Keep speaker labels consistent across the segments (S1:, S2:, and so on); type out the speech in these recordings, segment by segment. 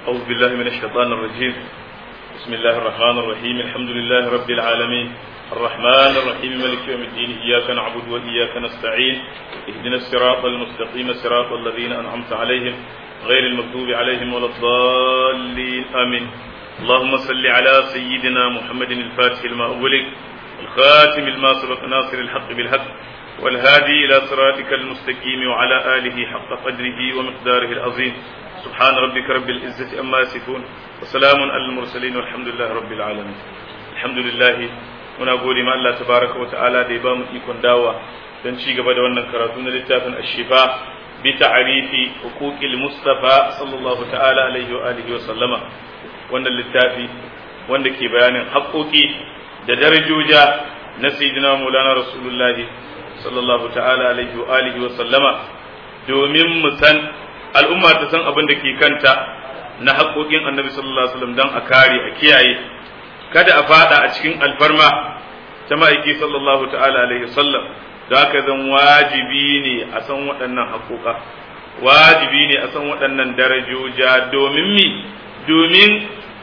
S1: أعوذ بالله من الشيطان الرجيم بسم الله الرحمن الرحيم الحمد لله رب العالمين الرحمن الرحيم ملك يوم الدين إياك نعبد وإياك نستعين اهدنا الصراط المستقيم صراط الذين أنعمت عليهم غير المغضوب عليهم ولا الضالين آمين اللهم صل على سيدنا محمد الفاتح لما أغلق الخاتم لما سبق ناصر الحق بالحق والهادي إلى صراطك المستقيم وعلى آله حق قدره ومقداره العظيم سبحان ربك رب العزة أما يصفون وسلام على المرسلين والحمد لله رب العالمين الحمد لله muna gode ma Allah tabaraka wa ta'ala da ya ba mu ikon dawa don ci gaba da wannan karatu na littafin ashifa bi ta'rifi huquqil mustafa sallallahu ta'ala alaihi wa alihi wa sallama wannan littafi wanda ke bayanin haƙoƙi da darajoja na sayyidina maulana rasulullah sallallahu ta'ala alaihi wa alihi wa sallama domin mu san al'umma ta san abin da ke kanta na haƙoƙin annabi sallallahu alaihi wasallam don a kare a kiyaye kada a fada a cikin alfarma ta ma'aiki sallallahu ta'ala alaihi wasallam da haka zan wajibi ne a san waɗannan haƙoƙa wajibi ne a san waɗannan darajoja domin mi domin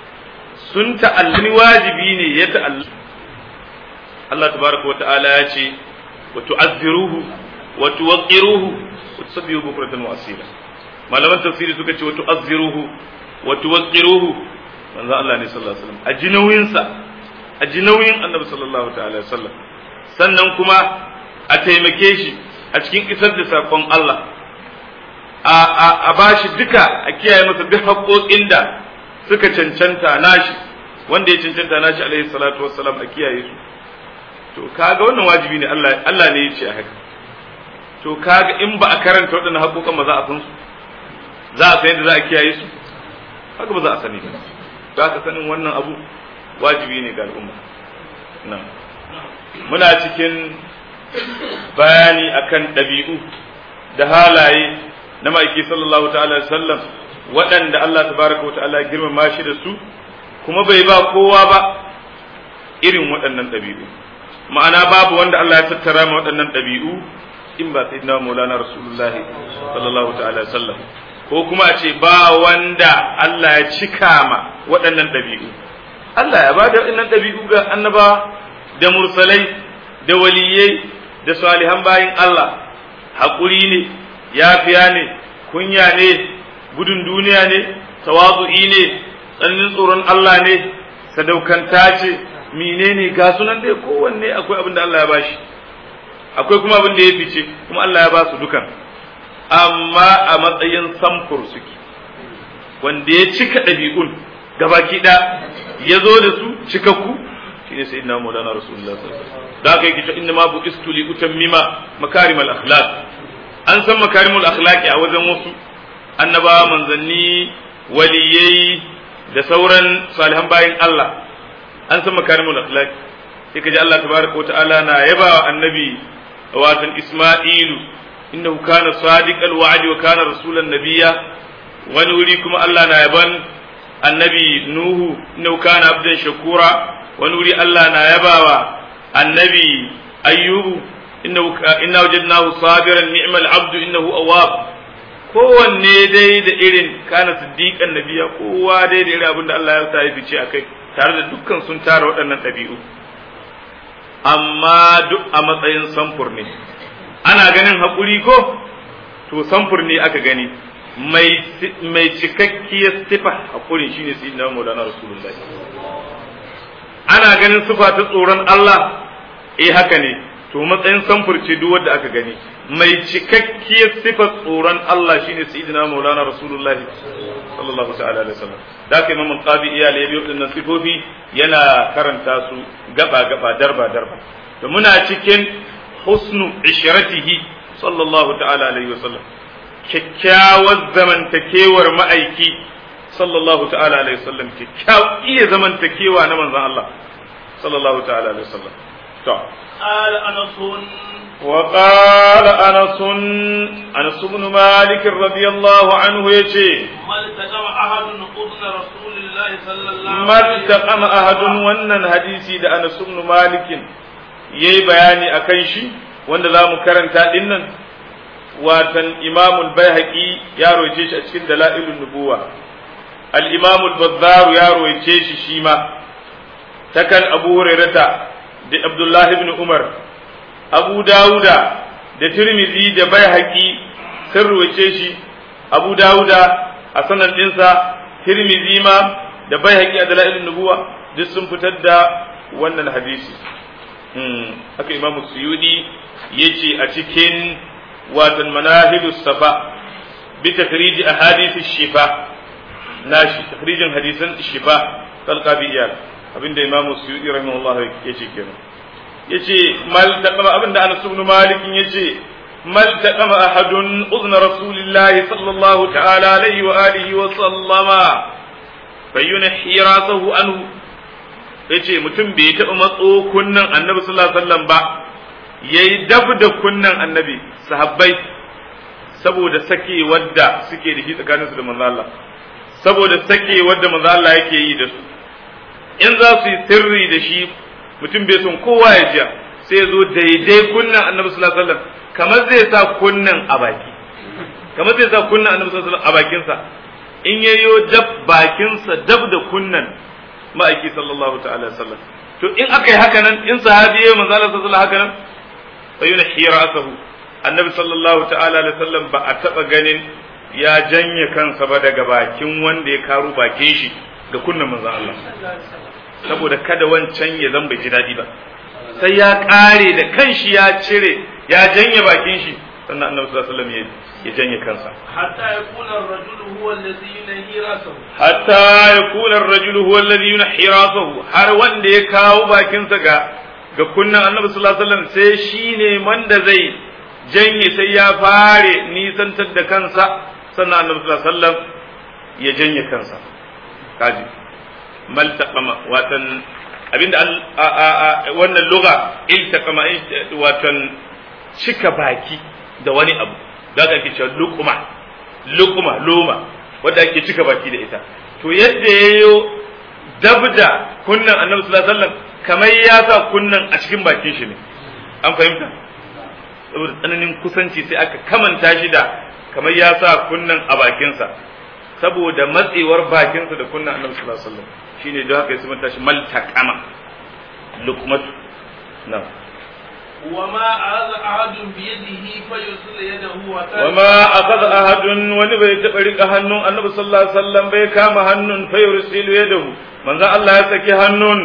S1: sun ta'allani wajibi ne ya ta'allani Allah tabaraka wa ta'ala ya ce wa tu'azziruhu wa tuwaqqiruhu wa tusabbihu bukratan wa asila malaman tafsiri suka ce wa tu'azziruhu wa tuwaqqiruhu manzo Allah ne sallallahu alaihi wasallam a ji nauyin sa a ji nauyin Annabi sallallahu ta'ala alaihi wasallam sannan kuma a taimake shi a cikin isar da sakon Allah a a a bashi duka a kiyaye masa duk haƙoƙin da suka cancanta nashi wanda ya cancanta nashi alaihi salatu wassalam a kiyaye su to kaga wannan wajibi ne Allah Allah ne ya ce a haka to kaga in ba a karanta waɗannan haƙoƙan ba za a san su za a san yadda za a kiyaye su haka ba za a sani ba za ka sanin wannan abu wajibi ne ga al'umma nan muna cikin bayani akan ɗabi'u da halaye na ma'aiki sallallahu ta'ala sallam waɗanda Allah tabaraka wa ta'ala girmama shi da su kuma bai ba kowa ba irin waɗannan ɗabi'u ma'ana babu wanda Allah ya tattara ma waɗannan ɗabi'u in ba sayyidina maulana rasulullah sallallahu ta'ala sallam ko kuma a ce ba wanda Allah ya cika ma waɗannan ɗabi'u Allah ya ba da waɗannan ɗabi'u ga annaba da mursalai da waliyai da salihan bayin Allah haƙuri ne yafiya ne kunya ne gudun duniya ne tawazu'i ne tsananin tsoron Allah ne sadaukanta ce menene ga sunan dai kowanne akwai abin da Allah ya bashi akwai kuma abin da ya fice kuma Allah ya ba su dukan amma a matsayin samfur suke wanda ya cika ɗabi'un gabaki ɗaya ya zo da su cikakku shi ne sai ina maulana rasulullah da aka yi kita inda ma bu istu li utammima makarimal akhlaq an san makarimul akhlaqi a wajen wasu annabawa manzanni waliyai da sauran salihan bayin Allah an san makarimul akhlaqi sai kaji Allah tabaraka wa ta'ala na yaba wa annabi watan Isma'ilu innahu kana sadiqal wa'di wa kana rasulan nabiyya wani wuri kuma Allah na yaban annabi Nuhu innahu kana abdan shakura wani wuri Allah na yabawa annabi Ayyubu innahu inna wajadnahu sabiran ni'mal abdu innahu awwab kowanne dai da irin kana siddiqan nabiya kowa dai da irin abin da Allah ya sa ya fice akai tare da dukkan sun tara waɗannan ɗabi'u amma duk a matsayin samfur ne ana ganin haƙuri ko to samfur ne aka gani mai cikakkiyar sifa haƙuri shine sai na maulana rasulullah ana ganin sifa ta tsoron Allah eh haka ne to matsayin samfur ce duk wanda aka gani mai cikakkiyar sifa tsoron Allah shine sayyidina maulana rasulullahi sallallahu ta'ala alaihi wasallam da kai imam qabi iyal ya biyo dinnan sifofi yana karanta su gaba gaba darba darba to muna cikin husnu ishratihi sallallahu ta'ala alaihi wasallam kyakkyawar zamantakewar ma'aiki sallallahu ta'ala alaihi wasallam kyakkyawar iya zamantakewa na manzon Allah sallallahu ta'ala alaihi wasallam to
S2: قال أنس
S1: وقال أنس أنس بن مالك رضي الله عنه يجي
S2: ما التقم أحد أذن رسول الله صلى الله
S1: ما
S2: عليه
S1: التقم أحد wannan hadisi da Anas ibn Malik yayi bayani akan shi wanda zamu karanta dinnan watan Imam al-Baihaqi ya roce shi a cikin Dalailun Nubuwa al-imam al-bazzar ya rawaice shi shi ma takan abu hurairata da abdullahi ibn umar abu dawuda da tirmidhi da baihaqi sun rawaice shi abu dawuda a sanan dinsa tirmidhi ma da baihaqi a dalailun nubuwa duk sun fitar da wannan hadisi haka imam suyudi yace a cikin watan manahidus safa bi takhrij ahadith shifa nashi takhrijin hadisan shifa talqa bi iyal abinda imam suyudi rahimahullah yace kenan yace mal taqama abinda anas ibn malik yace mal taqama ahadun udna rasulillah sallallahu ta'ala alaihi wa alihi wa sallama fayyunhi rasahu anhu yace mutum bai taɓa matso kunnan annabi sallallahu alaihi wasallam ba yayi dab da kunnan annabi sahabbai saboda sake wadda suke da shi tsakaninsu da manzo Allah saboda sake wadda manzo Allah yake yi da su in za su yi sirri da shi mutum bai son kowa ya jiya sai ya zo daidai kunnan annabi sallallahu alaihi wasallam kamar zai sa kunnan a baki kamar zai sa kunnan annabi sallallahu alaihi wasallam a bakinsa in yayyo dab bakinsa dab da kunnan ma'aiki sallallahu ta'ala sallam to in aka yi haka nan in sahabi ya manzo Allah sallallahu haka nan fa yuna hirasahu annabi sallallahu ta'ala alaihi sallam ba a taba ganin ya janye kansa ba daga bakin wanda ya karu bakin shi ga kunnan manzo Allah saboda kada wancan ya zan bai ji dadi ba sai ya kare da kanshi ya cire ya janye bakin shi sannan annabi sallallahu alaihi wasallam ya janye kansa
S2: hatta yakuna ar-rajulu huwa alladhi yunhi rasahu
S1: hatta yakuna ar-rajulu huwa alladhi yunhi rasahu har wanda ya kawo bakinsa ga ga kunnan annabi sallallahu alaihi wasallam sai shine wanda zai janye sai ya fare nisantar da kansa sannan annabi sallallahu alaihi wasallam ya janye kansa kaji maltaqama watan abinda wannan lugha iltaqama watan cika baki da wani abu da aka ake cewa lukuma lukuma loma wanda ake cika baki da ita to yadda yayo dabda kunnan annabi sallallahu alaihi wasallam kamar ya sa kunnan a cikin bakin shi ne an fahimta saboda tsananin kusanci sai aka kamanta shi da kamar ya sa kunnan a bakinsa saboda matsewar bakinsa da kunnan annabi sallallahu alaihi wasallam shine don haka ya sumanta shi maltaqama lukmatu na'am
S2: وما أخذ أحد بيده فيرسل يده
S1: وما أخذ أحد wani bai taɓa riƙa hannun annabi sallallahu alaihi wasallam bai kama hannun fa yursilu yadahu manzo Allah ya saki hannun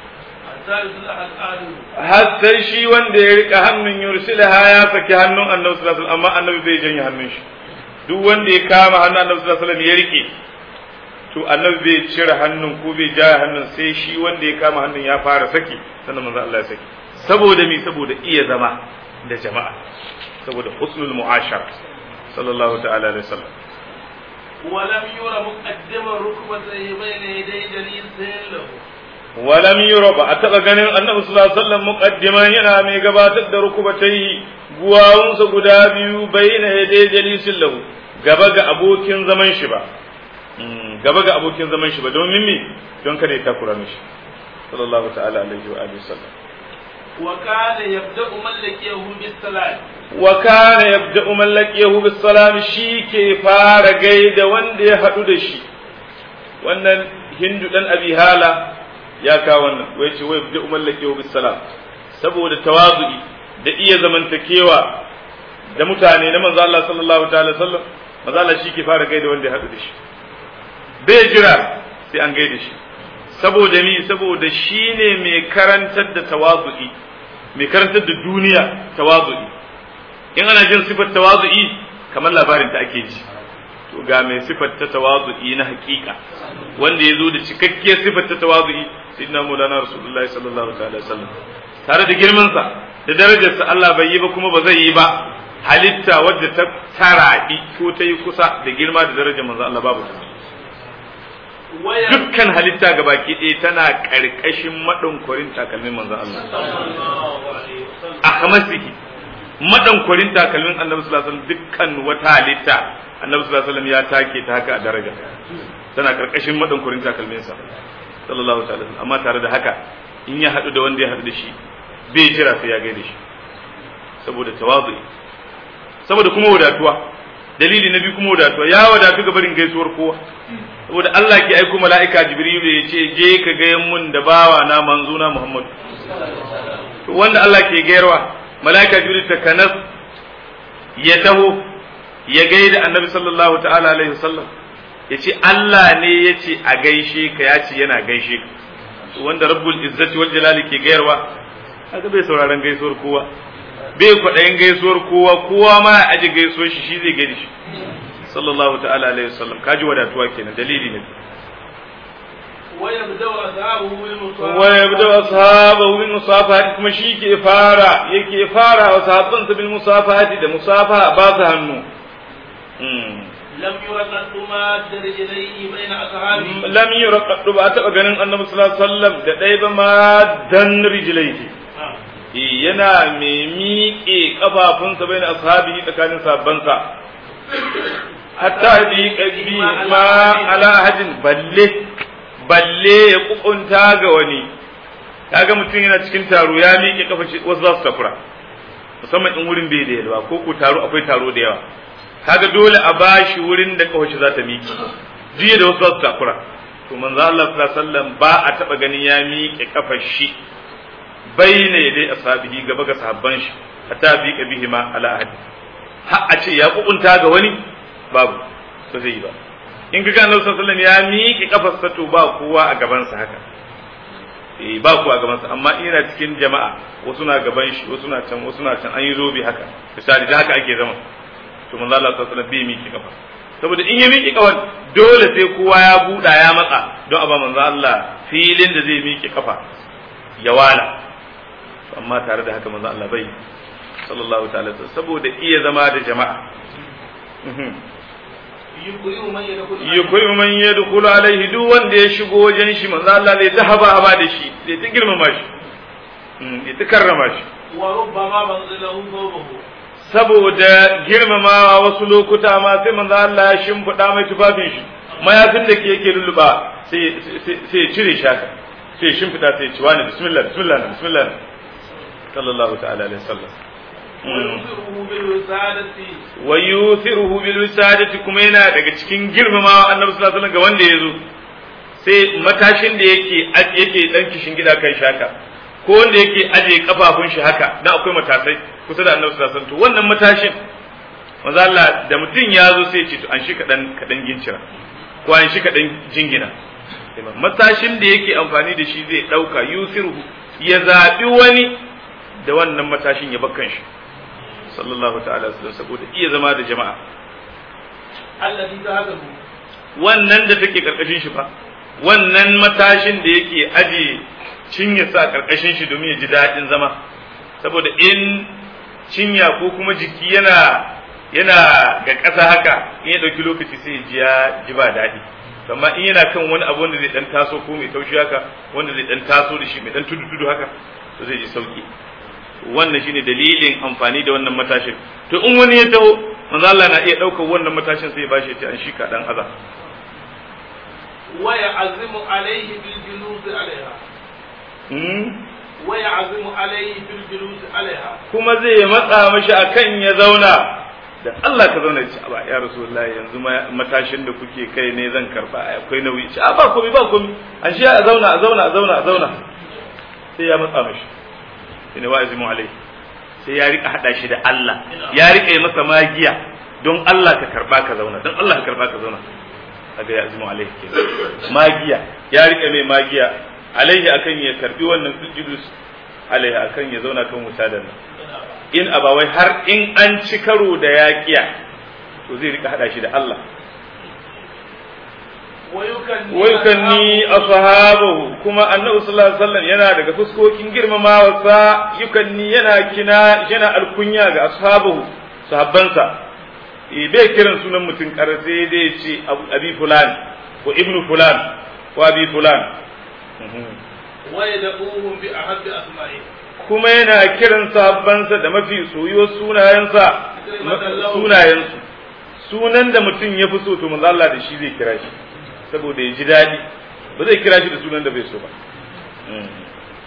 S1: har sai shi wanda ya riƙa hannun yursilaha ya saki hannun annabi sallallahu alaihi wasallam amma annabi bai janye hannun shi duk wanda ya kama hannun annabi sallallahu alaihi wasallam ya riƙe to annabi bai cire hannun ko bai jaya hannun sai shi wanda ya kama hannun ya fara saki sannan manzo Allah ya saki saboda mi saboda iya zama da jama'a saboda husnul mu'ashara sallallahu ta'ala alaihi wasallam
S2: ولم ير مقدم ركبتيه بين يدي جليس له
S1: ولم ير ba a taɓa ganin annabi sallallahu alaihi wasallam muqaddiman yana mai gabatar da rukubatai guwawunsa guda biyu bayyana yadai jalisin lahu gaba ga abokin zaman shi ba gaba ga abokin zaman shi ba domin me don kada ya takura mishi sallallahu ta'ala alaihi wa alihi wasallam
S2: وكان يبدأ من لقيه بالسلام
S1: وكان يبدأ من لقيه بالسلام shi ke fara gaida wanda ya haɗu da shi wannan hindu dan abi hala ya kawo wannan wai ce wai yabda'u man laqiyahu bisalam saboda tawazu'i da iya zamantakewa da mutane na manzo Allah sallallahu ta'ala sallam manzo Allah shi ke fara gaida wanda ya haɗu da shi bai jira sai an gaida shi saboda mi saboda shi ne mai karantar da tawazu'i mai karantar da duniya tawazu'i in ana jin sifar tawazu'i kamar labarin ta ake ji to ga mai sifar ta tawazu'i na hakika wanda ya zo da cikakkiyar sifar ta tawazu'i sayyidina maulana rasulullahi sallallahu alaihi wasallam tare da girman sa da darajarsa Allah bai yi ba kuma ba zai yi ba halitta wadda ta taraɗi ko ta yi kusa da girma da darajar manzo Allah babu ta dukkan halitta ga baki ɗaya tana ƙarƙashin maɗankwarin takalmin manzon Allah a hamasihi maɗankwarin takalmin annabi sallallahu alaihi wasallam dukkan wata halitta annabi sallallahu alaihi wasallam ya take ta haka a daraja tana ƙarƙashin maɗankwarin takalminsa sallallahu alaihi amma tare da haka in ya haɗu da wanda ya haɗu da shi bai jira sai ya gaida shi saboda tawazu saboda kuma wadatuwa dalili na biyu kuma wadatuwa ya wadatu ga barin gaisuwar kowa saboda Allah ke aiko mala'ika Jibrilu ya ce je ka ga mun da bawa na manzuna Muhammadu to wanda Allah ke gayarwa mala'ika Jibril ta kanas ya taho ya gaida Annabi sallallahu ta'ala alaihi wasallam ya ce Allah ne ya ce a gaishe ka ya ce yana gaishe ka wanda rabbul izzati wal jalali ke gayarwa haka bai sauraron gaisuwar kowa bai kwaɗayin gaisuwar kowa kowa ma ya aji gaisuwar shi shi zai gaida shi sallallahu ta'ala alaihi wasallam kaji wadatuwa kenan dalili ne
S2: ويبدأ أصحابه بالمصافحة
S1: wa yabda ashabahu bil musafahati kuma shi ke fara yake fara wa sahabbansa bil musafahati da musafaha ba su hannu
S2: لم يرقد ماد رجليه بين أصحابه
S1: lam yurqaddu ba taɓa ganin annabi sallallahu alaihi wasallam da ɗaya ba ma dan rijlaihi yana mai miƙe kafafunsa bai na ashabihi tsakanin sabbansa hatta bi qabi ma ala ahadin balle balle ya kukunta ga wani kaga mutum yana cikin taro ya miƙe kafa shi wasu za su tafura musamman in wurin bai da yalwa ko ko taro akwai taro da yawa kaga dole a bashi wurin da kafa shi za ta miƙe jiya da wasu za su tafura to manzo Allah sallallahu alaihi wasallam ba a taba ganin ya miƙe kafar shi bayna dai ashabihi gaba ga sahabban shi hatta bi bihi ma ala ahad har a ce ya kukunta ga wani babu ba zai yi ba in ka gane Annabi sallallahu ya miƙe kafarsa to ba kowa a gaban sa haka eh ba kowa a gaban sa amma ina cikin jama'a wasu na gaban shi wasu na can wasu na can an yi zobe haka misali da haka ake zama to manzo Allah sallallahu alaihi wasallam bai miƙe kafa saboda in ya miƙe kafan dole sai kowa ya buɗa ya matsa don a ba manzo Allah filin da zai miƙe kafa ya wala amma tare da haka manzo Allah bai sallallahu ta'ala saboda iya zama da jama'a
S2: يقرئ من يدخل
S1: yukuyi man yadkhulu alaihi duk wanda ya shigo wajen shi manzo Allah zai ta haba haba da shi zai ta girmama shi ya ta karrama shi
S2: وربما منزله ثوبه
S1: saboda girmamawa wasu lokuta ma sai manzo Allah ya shimfiɗa mai tufafin shi mayafin da ke yake lulluba sai sai ya cire shi haka sai ya shimfiɗa sai ya ci wani bismillah bismillah bismillah sallallahu ta'ala alaihi wasallam
S2: وينصره بالوسادة
S1: wa yuthiruhu bil wisadati kuma yana daga cikin girmamawa annabi sallallahu alaihi wasallam ga wanda yazo sai matashin da yake yake dan kishin gida kan shaka ko wanda yake aje kafafun shi haka dan akwai matasai kusa da annabi sallallahu alaihi wasallam to wannan matashin manzo Allah da mutum ya zo sai ya ce to an shi kadan kadan gincira ko an shi kadan jingina matashin da yake amfani da shi zai dauka yusiruhu ya zabi wani da wannan matashin ya bakkan shi sallallahu ta'ala sallam saboda iya zama da jama'a
S2: الذي ذهبه
S1: wannan da take karkashin shi fa wannan matashin da yake aje cinye sa karkashin shi domin ya ji daɗin zama saboda in cinya ko kuma jiki yana yana ga ƙasa haka in ya ɗauki lokaci sai ya ji ya ji ba daɗi amma in yana kan wani abu wanda zai dan taso ko mai taushi haka wanda zai dan taso da shi mai dan tudu tudu haka to zai ji sauki wannan shine dalilin amfani da wannan matashin to in wani ya taho manzo Allah na iya daukar wannan matashin sai ya bashi ya ce an shika dan aza
S2: ويعزم عليه بالجلوس عليها
S1: hmm?
S2: ويعزم عليه بالجلوس عليها
S1: kuma zai matsa mashi akan ya zauna da Allah ka zauna ci ba ya rasulullahi yanzu ma matashin da kuke kai ne zan karba ai akwai nauyi ci a ba komai ba komai an shi a zauna a zauna a zauna a zauna sai ya matsa mashi ina wa azimu alai sai ya rika hada shi da Allah ya rika yi masa magiya don Allah ka karba ka zauna don Allah ka karba ka zauna kaga ya azimu alai ke magiya ya rika mai magiya alaihi akan ya karbi wannan sujudus alaihi akan ya zauna kan wuta da nan in abawai har in an ci karo da yaƙiya to zai rika hada shi da Allah
S2: ويكني
S1: wai kan ni ashabahu kuma annabi sallallahu alaihi wasallam yana daga fuskokin girmamawa sa yukanni yana kina yana alkunya ga ashabahu sahabbansa e bai kiran sunan mutum kar sai dai ce abi fulan ko ibnu fulan ko abi fulan
S2: ويدعوهم بأحب أسمائه
S1: kuma yana kiran sahabbansa da mafi soyuwar sunayensa sunayensu sunan da mutum ya fi so to manzo Allah da shi zai kira shi saboda ya ji daɗi ba zai kira shi da sunan da bai so ba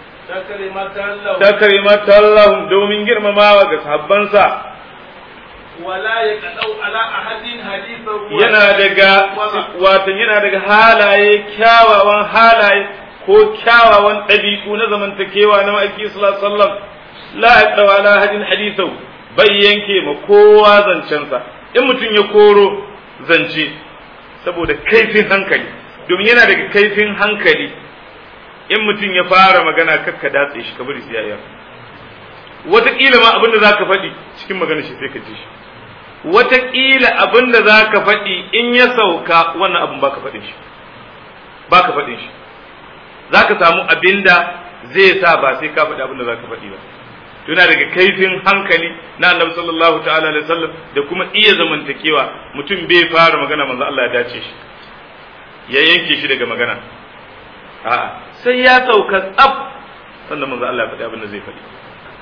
S2: تكرمة له
S1: ta karimata Allah domin girmamawa ga sahabbansa
S2: ولا يقطع على أحد حديثا
S1: yana daga watan yana daga halaye kyawawan halaye ko kyawawan ɗabi'u na zamantakewa na ma'aiki sallallahu alaihi wasallam la yaqdaw ala hadin hadithu bai yanke ma kowa zancensa in mutum ya koro zance saboda kaifin hankali domin yana daga kaifin hankali in mutum ya fara magana kakka datse shi ka bari sai ya wataƙila ma abin da za ka faɗi cikin magana shi sai ka ji shi wataƙila abin da za ka faɗi in ya sauka wannan abin baka faɗin shi baka faɗin shi za ka samu abin da zai sa ba sai ka faɗi abin da za ka faɗi ba tuna daga kaifin hankali na annabi sallallahu ta'ala alaihi wasallam da kuma iya zamantakewa mutum bai fara magana manzo Allah ya dace shi ya yanke shi daga magana a'a sai ya sauka tsaf sannan manzo Allah ya faɗi abin da zai faɗi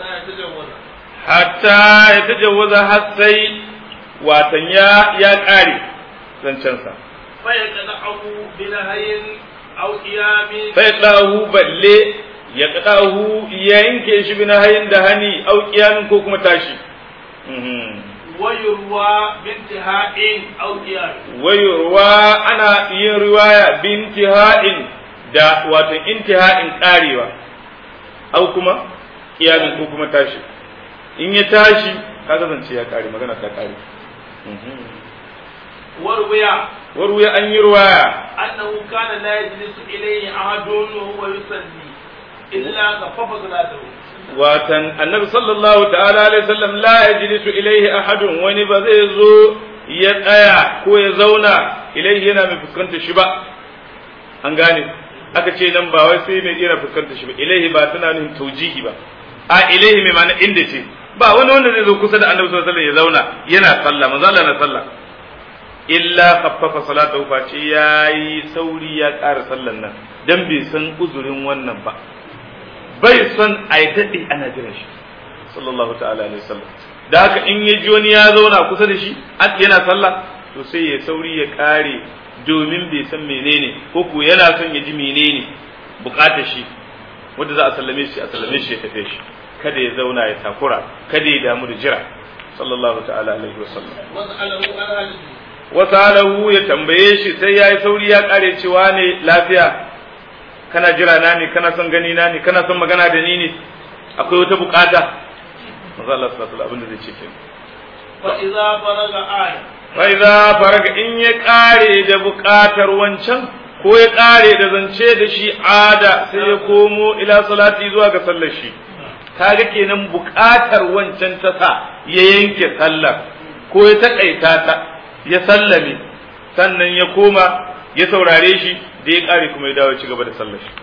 S1: hatta ya tajawwaza har sai watan ya ya ƙare zancensa
S2: فيقنعه بنهي أو قيام
S1: sai ɗahu balle ya ɗahu ya yanke shi bi hayin da hani au kiyamin ko kuma tashi
S2: ويروى بانتهاء أو قيام
S1: wayurwa ana yin riwaya bintiha'in da watan intiha'in ƙarewa au kuma kiyamin ko kuma tashi in ya tashi kaga zance ya ƙare magana ta ƙare
S2: وروي
S1: warwaya an yi riwaya
S2: أنه كان لا يجلس إليه أحد وهو يصلي إلا خفف صلاته
S1: watan annabi sallallahu ta'ala alaihi wasallam la yajlisu ilaihi ahadun wani ba zai zo ya tsaya ko ya zauna ilaihi yana mai fuskantar shi ba an gane aka ce nan ba wai sai mai yana fuskantar shi ba ilaihi ba tana nufin taujihi ba a ilaihi mai ma'ana inda ce ba wani wanda zai zo kusa da annabi sallallahu alaihi wasallam ya zauna yana sallah manzo Allah na sallah illa khaffafa salatahu fa ce yayi sauri ya ƙara sallan nan dan bai san uzurin wannan ba bai son a yi daɗe ana jiran shi sallallahu ta'ala alaihi wasallam da haka in ya ji wani ya zauna kusa da shi yana sallah to sai ya sauri ya ƙare domin bai san menene ko ko yana son ya ji menene bukatar shi wanda za a sallame shi a sallame shi ya tafe shi kada ya zauna ya takura kada ya damu da jira sallallahu ta'ala alaihi wasallam
S2: وسأله عن هذه
S1: wasalahu ya tambaye shi sai ya yi sauri ya kare cewa ne lafiya kana jira na ne kana son gani na ne kana son magana da ni ne akwai wata bukata manzo Allah sallallahu alaihi abin da zai ce kenan
S2: فإذا فرغ آية
S1: fa idza faraga in ya kare da bukatar wancan ko ya kare da zance da shi ada sai ya komo ila salati zuwa ga sallar shi kaga kenan bukatar wancan ta sa ya yanke sallar ko ya takaita ta ya sallame sannan ya koma ya saurare shi da ya kare kuma ya dawo ci gaba da sallar shi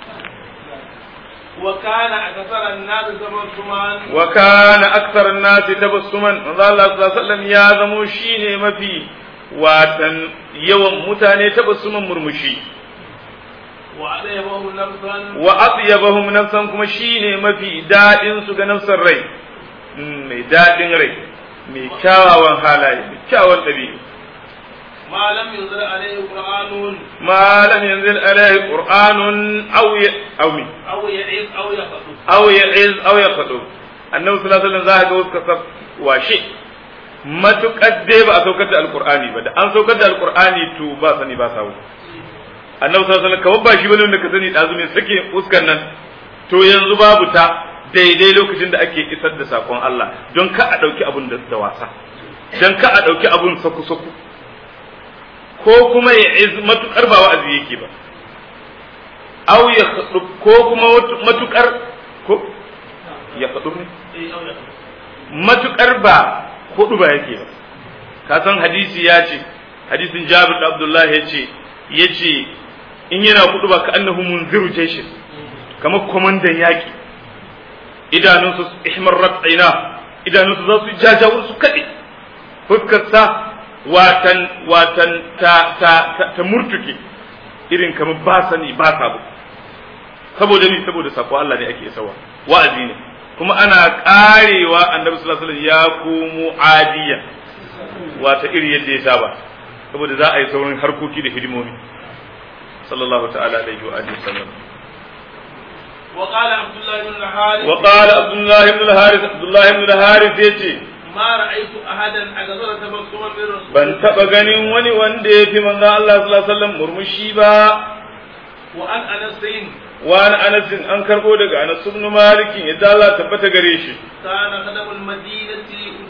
S2: وكان أكثر الناس تبسما
S1: wa kana akthar an-nasi tabassuman manzo Allah sallallahu alaihi wasallam ya zamo shine mafi watan yawan mutane tabassuman murmushi
S2: وأطيبهم نفسا
S1: wa atyabahum nafsan kuma shine mafi dadin su ga nafsar rai Mm, mai dadin rai mai kyawawan halaye mai kyawawan dabi'u
S2: ما لم ينزل عليه قرآن
S1: ma lam yanzil alaihi qur'anun aw ya aw mi
S2: أو يعيد أو يخطب
S1: aw ya'iz aw yaqdu annabi sallallahu alaihi wasallam za ka ga wasu kasar washe matukar dai ba a saukar da alqur'ani ba da an saukar da alqur'ani to ba sani ba sawu annabi sallallahu alaihi wasallam kawai ba shi bane wanda ka sani dazu mai sake uskan nan to yanzu babu ta daidai lokacin da ake isar da sakon Allah don ka a dauki abun da da wasa don ka a dauki abun saku saku ko kuma ya iz matukar ba wa'azi yake ba aw ya khudub ko kuma watu- matukar ko ya khudub ne
S2: إيه أو يخطب
S1: matukar ba hudu ba yake ba ka san hadisi ya ce hadisin Jabir da Abdullah ya ce ya ce in yana hudu ba ka annahu munziru jaishin kamar kwamandan yaki idanunsu ihmarrat aina idanunsu za su jajawur su kaɗe fuskarsa watan watan ta ta ta, ta murtuke irin kamar ba sani ba sabo saboda ni saboda sako Allah ne ake sawa wa'azi ne kuma ana karewa annabi sallallahu alaihi wasallam ya komo adiya wata iri yadda ya saba saboda za a yi saurin harkoki da hidimomi sallallahu ta'ala alaihi wa alihi wasallam
S2: وقال عبد الله بن الحارث
S1: wa qala abdullah ibn al-harith abdullah ibn al-harith yace
S2: ما رأيت أحدا أكثر تبسما من رسول
S1: ban taba ganin wani wanda ya fi manzo Allah sallallahu alaihi wasallam murmushi ba
S2: وعن أنس
S1: wani Anas an karbo daga Anas ibn Malik yadda Allah tabbata gare shi
S2: كان خدم المدينة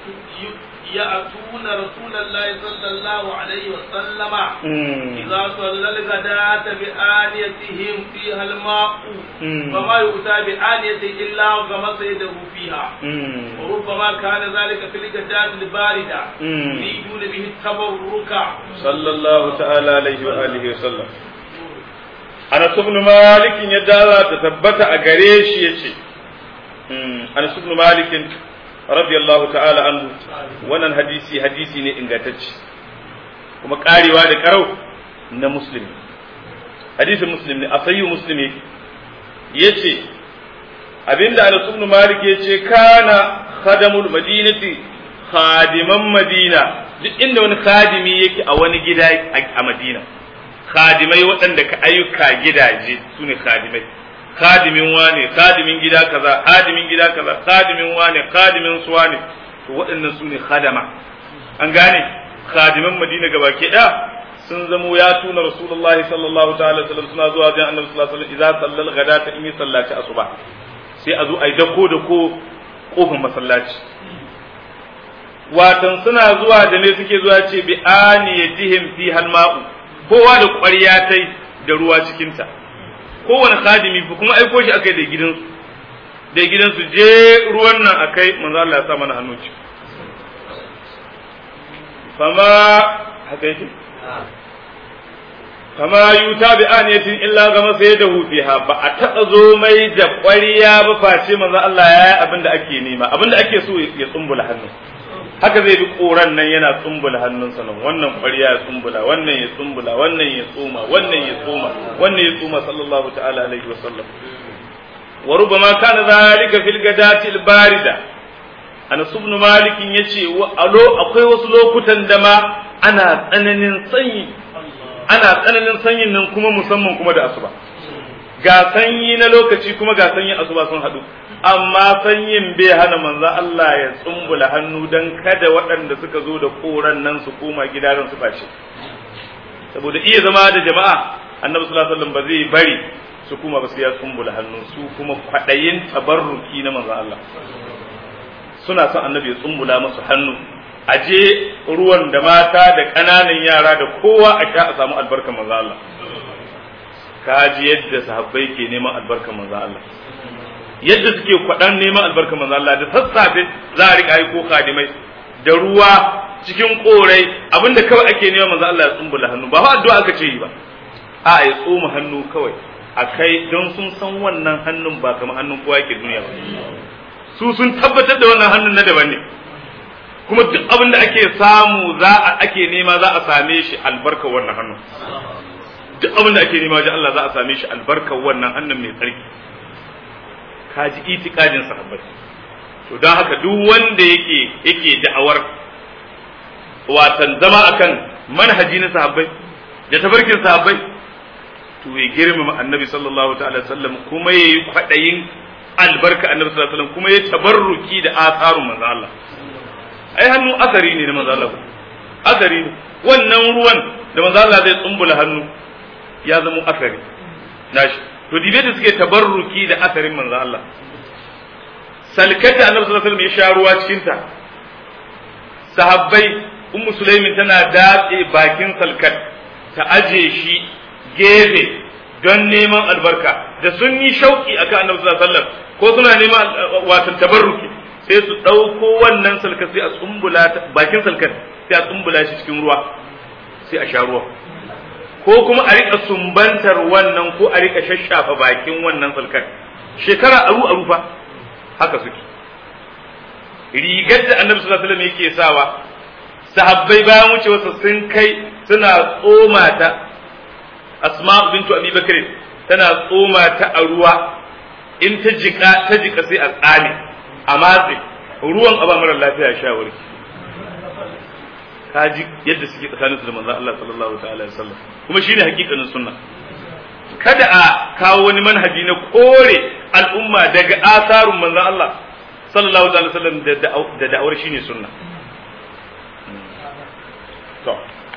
S2: يأتون رسول الله صلى الله عليه وسلم
S1: Mm.
S2: إذا صلى الغداة بآنيتهم فيها الماء
S1: Mm.
S2: فما يؤتى بآنية إلا غمس يده فيها
S1: Mm.
S2: وربما كان ذلك في الغداة الباردة
S1: Mm.
S2: يريدون به التبرك
S1: sallallahu ta'ala alaihi wa alihi wa sallam Anas ibn Malik yadda Allah ta tabbata a gare shi yace mm Anas ibn Malik radiyallahu ta'ala anhu wannan hadisi hadisi ne ingantacce kuma karewa da karau na muslimi hadisin muslim ne asayyu muslimi yace abinda Anas ibn Malik yace kana khadamul madinati khadiman madina duk inda wani khadimi yake a wani gida a madina khadimai waɗanda ka ayyuka gidaje su ne khadimai khadimin wane khadimin gida kaza khadimin gida kaza khadimin wane khadimin su wane to waɗannan su ne khadama an gane khadiman madina gaba ke da sun zamo ya tuna rasulullahi sallallahu ta'ala alaihi wasallam suna zuwa wajen annabi sallallahu alaihi wasallam idza sallal ghadata in yi sallaci asuba sai a zo a yi dako dako kofar masallaci watan suna zuwa da me suke zuwa ce bi aniyatihim fi halma'u kowa da ƙwarya tai da ruwa cikinta kowane khadimi fa kuma aiko shi akai da gidansu da gidansu je ruwan nan akai manzo Allah ya sa mana hannu ci fama haka yake fama yuta bi aniyatin illa ga masa da fiha ba a taɓa zo mai da ƙwarya ba face manzo Allah ya yi abin da ake nema abin da ake so ya tsumbula hannu haka zai bi koran nan yana tsumbula hannunsa nan wannan ƙwarya ya tsumbula wannan ya tsumbula wannan ya tsoma wannan ya tsoma wannan ya tsoma sallallahu ta'ala alaihi wa sallam wa rubama kana zalika fil gadati al barida Anas ibn Malik yace wa alo akwai wasu lokutan da ma ana tsananin sanyi ana tsananin sanyin nan kuma musamman kuma da asuba ga sanyi na lokaci kuma ga sanyin asuba sun haɗu amma sanyin bai hana manzo Allah ya tsumbula hannu dan kada waɗanda suka zo da koran nan su koma gidaran su bace saboda iya zama da jama'a annabi sallallahu alaihi wasallam ba zai bari su kuma ba su ya tsumbula hannu su kuma kwadayin tabarruki na manzo Allah suna son annabi ya tsumbula musu hannu aje ruwan da mata da ƙananan yara da kowa a sha a samu albarkar manzo Allah kaji yadda sahabbai ke neman albarkar manzo Allah yadda suke kwaɗan neman albarkar manzo Allah da sassafe za a riƙa ko kadimai da ruwa cikin korai abinda kawai ake neman manzo Allah ya tsumbula hannu ba fa addu'a aka ce yi ba a ya tsoma hannu kawai a kai don sun san wannan hannun ba kamar hannun kowa yake duniya ba su sun tabbatar da wannan hannun na daban ne kuma duk abin da ake samu za a ake nema za a same shi albarkar wannan hannun duk abin da ake nema wajen Allah za a same shi albarkar wannan hannun mai tsarki ka ji itikadin sahabbai to don haka duk wanda yake yake da'awar watan zama akan manhaji na sahabbai da tabarkin sahabbai to ya girmama annabi sallallahu ta'ala sallam kuma yayi kwadayin albarka annabi sallallahu alaihi wasallam kuma ya tabarruki da atharun manzo Allah ai hannu asari ne na manzo Allah asari ne wannan ruwan da manzo Allah zai tsumbula hannu ya zama asari nashi to dibe da suke tabarruki da asarin manzo Allah salkata annabi sallallahu alaihi wasallam ya sha ruwa cikin ta sahabbai ummu sulaimin tana datse bakin salkat ta aje shi gefe don neman albarka da sun yi shauki akan annabi sallallahu alaihi wasallam ko suna neman watan tabarruki sai su ɗauko wannan salkat sai a tsumbula bakin salkat sai a tsumbula shi cikin ruwa sai a sha ruwa ko kuma a rika sumbantar wannan ko a rika shashafa bakin wannan salkar shekara aru aru fa haka suke rigar da annabi sallallahu alaihi wasallam yake sawa sahabbai bayan wucewarsa sun kai suna tsoma ta asma bintu abi bakr tana tsoma ta a ruwa in ta jika ta jika sai a tsame a matse ruwan aba mara lafiya sha warki kaji yadda suke tsakanin su da manzon Allah sallallahu ta'ala alaihi wasallam kuma shine hakikanin sunna kada a kawo wani manhaji na kore al'umma daga asarun manzon Allah sallallahu alaihi wasallam da da'awar shine sunna to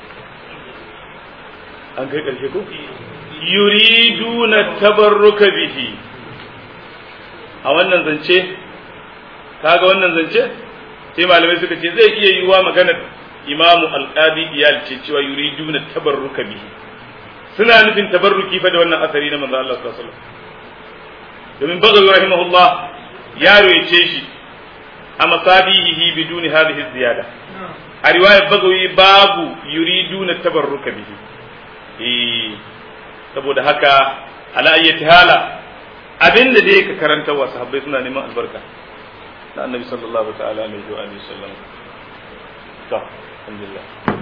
S1: an kai karshe ko yuriduna tabarruka bihi a wannan zance kaga wannan zance sai malamai suka ce zai iya yiwa maganar imamu alqadi iyal ce cewa yuriduna tabarruka bihi suna nufin tabarruki fa da wannan asari na manzo Allah sallallahu alaihi wasallam domin bagawi rahimahullah ya royace shi a masabihi biduni hadhihi ziyada a riwayar bagawi babu yuriduna tabarruka bihi eh saboda haka ala ayyati hala abinda da yake karanta wa sahabbai suna neman albarka na annabi sallallahu ta'ala alaihi wa alihi wasallam to alhamdulillah